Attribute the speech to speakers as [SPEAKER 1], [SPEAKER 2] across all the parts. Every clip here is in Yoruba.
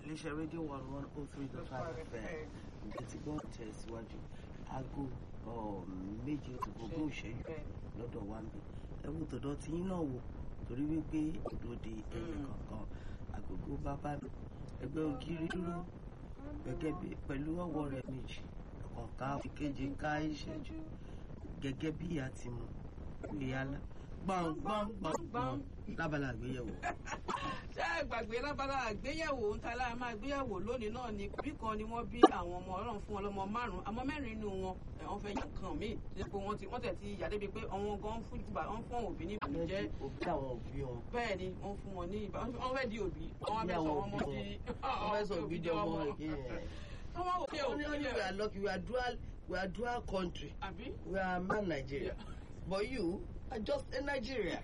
[SPEAKER 1] iléeṣẹ́ rédíò one one oh three dot five fm ǹjẹ́ ti gbọ́ tẹ̀síwájú aago méje tó gbogbo ìṣẹ́jú lọ́dọ̀ wa ń bí ẹ wo tọ̀dọ̀ tí yín náà wò torí wípé òdòdó ẹ̀yìn kankan àgògó bábá mi ẹgbẹ́ ògiri dúró gẹ́gẹ́ bí pẹ̀lú ọwọ́ rẹ̀ méjì ọ̀ká ìkejì ká ìṣẹ́jú gẹ́gẹ́ bí a ti mú ìyálà gbọ̀ngbọ̀ngbọ̀ngbọ̀n lábala àgbéyẹ̀wò.
[SPEAKER 2] ṣé ẹ gbàgbé lábala àgbéyẹ̀wò ń ta lára máa gbéyẹ̀wò lónìí náà ni bí kan ni wọ́n bí àwọn ọmọ ọlọ́run fún ọlọ́mọ márùn-ún àmọ́ mẹ́rin nínú wọn wọ́n fẹ́ yàn kàn míì tí pé wọ́n ti wọ́n tẹ̀ ti yà débi pé àwọn gan fún ìgbà wọ́n fún òbí ní ìbànújẹ́
[SPEAKER 1] òbí àwọn òbí wọn.
[SPEAKER 2] bẹ́ẹ̀ ni wọ́n fún wọn ní ìbá wọ́n fẹ́ di òbí wọ́n wá fẹ́ sọ wọn mọ́ di
[SPEAKER 1] wọ́n fẹ́ sọ òbí di ọmọ rẹ̀
[SPEAKER 2] wọ́n wá wò pé
[SPEAKER 1] Only only we are lucky. We are dual. We are dual country.
[SPEAKER 2] àbí
[SPEAKER 1] We are man Nigeria. But you are just a Nigeria.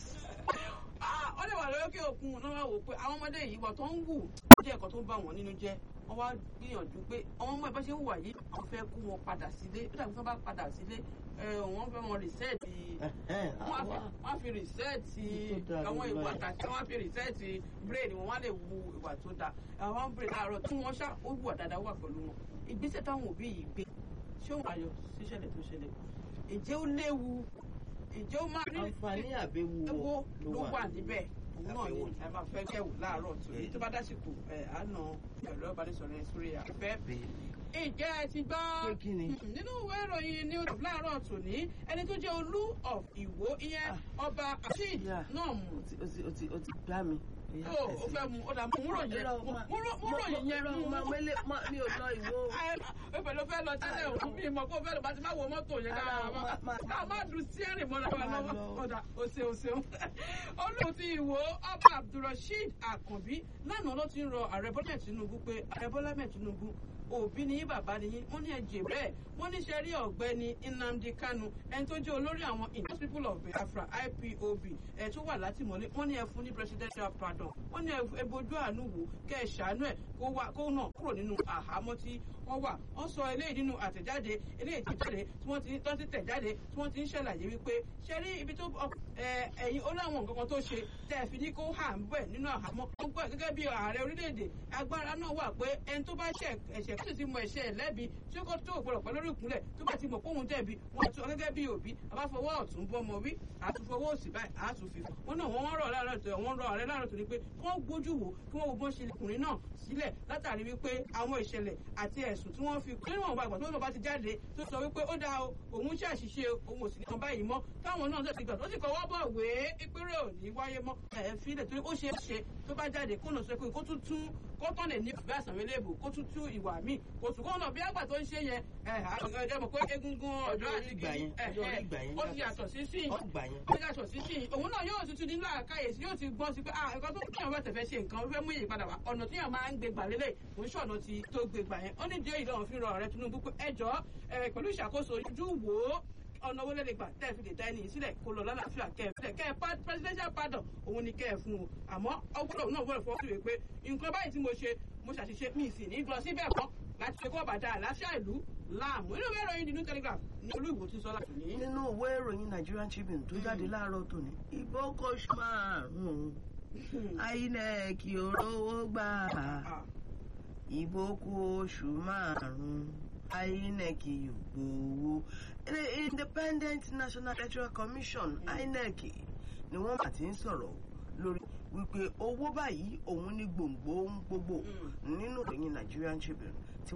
[SPEAKER 2] ó lè wà lókè òkun náà wá wò pé àwọn ọmọdé yìí wà tó ń wù ó jẹ́ ẹ̀kọ́ tó ń bà wọ́n nínú jẹ́ wọ́n wá gbìyànjú pé àwọn ọmọ ìbá ṣe ń wà yìí wọ́n fẹ́ kó wọn padà sílé ó dàbí tí wọ́n bá padà sílé wọ́n fẹ́ wọn rìsẹ́ẹ̀tì wọ́n á fi rìsẹ́ẹ̀tì àwọn ìwà àtàtì wọ́n á fi rìsẹ́ẹ̀tì brain wọn wá lè wu ìwà tó dáa àwọn brain àárọ̀ tí wọ́n ṣá ó wù dáadáa wà pẹ̀lú wọn ìgbésẹ̀ táwọn òbí yìí gbé ṣé òun ayọ̀ síṣẹ̀lẹ̀ tó ṣẹlẹ̀ ǹjẹ́ ó léwu ǹjẹ́ ó máa rí
[SPEAKER 1] Àǹfààní àbẹ̀wò
[SPEAKER 2] ewo ló wà níbẹ̀ òun náà ni ẹ máa fẹ́ kẹ́wò láàárọ̀ tó èyí tó bá dásìkò ẹ̀ á nà ẹ̀rọ ìbánisọ̀rọ̀ ẹ̀ sórí afẹ́. Ǹjẹ́ ẹ ti gbọ́
[SPEAKER 1] Pé kí ni?
[SPEAKER 2] nínú ìwé ìròyìn ní oṣù láàárọ̀ tòní ẹni tó jẹ́ olú of Ìwó ìyẹn ọba Rasheed
[SPEAKER 1] Yeah.
[SPEAKER 2] náà mú
[SPEAKER 1] O ti o ti o ti o ti gbá mi.
[SPEAKER 2] ó ó fẹ́ mu ó dà mú múrò yẹn múrò yẹn mú
[SPEAKER 1] Ma wele ma mi ò lọ ìwó.
[SPEAKER 2] ẹ pẹ̀lú fẹ́ lọ tẹ́lẹ̀ òun bí mọ̀ kó fẹ́ lọ bá ti má wo mọ́tò yẹn ká
[SPEAKER 1] Ah, ma- ma-
[SPEAKER 2] ká má dùn síẹ́rìn mọ́ra wa
[SPEAKER 1] Ma
[SPEAKER 2] lọ́wọ́
[SPEAKER 1] lọ.
[SPEAKER 2] ọ̀dà òsè òsè olóòtú ti ìwò ọba abdulrasheed àkànbí lánàá ló ti ń rọ ààrẹ bọ́lá tinubu pé ààrẹ bọ́lá mẹ́ tinubu òbí ni yín bàbá ni yín wọ́n ní ẹ̀jẹ̀ bẹ́ẹ̀ wọ́n ní ṣe rí ọ̀gbẹ́ni nnamdi kanu ẹni tó jẹ́ olórí àwọn indian people of biafra ipob ẹ̀ tó wà látìmọ́lé wọ́n ní ẹ fún ní presidential pardon wọ́n ní ẹ bojú àánú wò kẹ́ ẹ ṣàánú ẹ̀ kó wá kó náà kúrò nínú àhámọ́ tí wọ́n wà wọ́n sọ eléyìí nínú àtẹ̀jáde eléyìí tí jáde tí wọ́n ti tọ́ sí tẹ̀jáde tí wọ́n ti ń ṣàlàyé wípé ṣe rí ibi tó ẹ, ẹ̀yin ó láwọn nǹkan kan tó ṣe tẹ́ ẹ fi ní kó hà ń bẹ̀ nínú àhámọ́ wọ́n gbọ́ gẹ́gẹ́ bí ààrẹ orílẹ̀-èdè agbára náà wà pé ẹni tó bá ṣẹ̀ ẹ̀ṣẹ̀ kí sì ti mọ ẹ̀ṣẹ̀ ẹ̀ lẹ́bi tí ó kọ́ tó gbọ́dọ̀ pẹ́ lórí ìkúnlẹ̀ tó bá ti mọ̀ póhun jẹ̀bi wọ́n tún gẹ́gẹ́ bí òbí àbáfọwọ́ ọ̀tún bọ́mọ wí àtúnfọwọ́ òsì báyìí àtúnfi wọ́n náà wọ́n rọ̀ láàárọ̀ tó wọ́n rọ̀ ààrẹ láàárọ̀ tó ní pé kí wọ́n gbójú wò kí wọ́n wo bọ́n ṣe ọkùnrin náà sílẹ̀ látàrí wípé àwọn ìṣẹ̀lẹ̀ àti ẹ̀sùn tí wọ́n fi kí wọ́n bá gbà tó lọ́ba ti jáde tó sọ wípé ó dáa o òun ṣe àṣìṣe o, òun ò sì nìkan báyìí mọ́ táwọn náà sì gbà tó sì kọ́wọ́ bọ̀ wé ìpínlẹ̀ òní wáyé mọ́ ẹ̀ fílẹ̀ torí ó ṣe é ṣe tó bá jáde kó nà sọ pé kó tún tún kó tán lè ní ìfẹ́ àsàmì léèbù kó tún tún ìwà míì kó tún kó nà bí àgbà tó ń ṣe yẹn ẹ̀ ẹ̀ mọ̀ pé egungun ọ̀dọ́
[SPEAKER 1] Ọjọ́ orí
[SPEAKER 2] àti
[SPEAKER 1] ìgbà yẹn, ọjọ́ orí ìgbà yẹn
[SPEAKER 2] ó ti yàtọ̀ sí sí
[SPEAKER 1] Ó gbà yẹn.
[SPEAKER 2] ó yàtọ̀ sí sí òun náà yóò tuntun nínú àkáyèsí yóò ti gbọ́n sí pé ah nǹkan tó kíyàn bá tẹ̀fẹ́ ṣe nǹkan ó fẹ́ mú ìyípadà wá ọ̀nà tí yàn máa ń gbé gbà lélẹ̀ kò ń ṣọ̀nà ti tó gbé gbà yẹn ó ní díẹ̀ ìlọ́run fi rọ ọ̀rẹ́ Tinubu pé ẹjọ́ pẹ̀lú ìṣàkóso ojú wò ó ọ̀nà owó lẹ́lẹ̀ gbà tẹ́ ẹ fi lè dá ẹni yìí sílẹ̀ kó lọ lálàáfíà kẹ́ ẹ fílẹ̀ kẹ́ ẹ pa- presidential pardon òun ni kẹ́ ẹ fún o àmọ́ ọgbọ́dọ̀ náà gbọ́dọ̀ fọwọ́ sí pé nǹkan báyìí tí mo ṣe mo ṣàṣìṣe mi ì sì ní lọ síbẹ̀ mọ́ láti ṣe kó bàtà àlàáfíà ìlú láàmú inú ìwé ìròyìn The New Telegraph ní olú ìwò tí ń sọ láti ní.
[SPEAKER 1] Nínú ìwé ìròyìn Nigerian Tribune tó jáde láàárọ̀ tòní, ìbò kọ́ṣù márùn-ún. INEC ò rówó gbà.
[SPEAKER 2] Ah,
[SPEAKER 1] ìbò kù oṣù márùn-ún INEC yóò gbowó ilé Independent National Electoral Commission INEC ni wọ́n bá ti ń sọ̀rọ̀ lórí wípé owó báyìí òun ní gbòǹgbò ohun gbogbo nínú ìròyìn Nigerian Tribune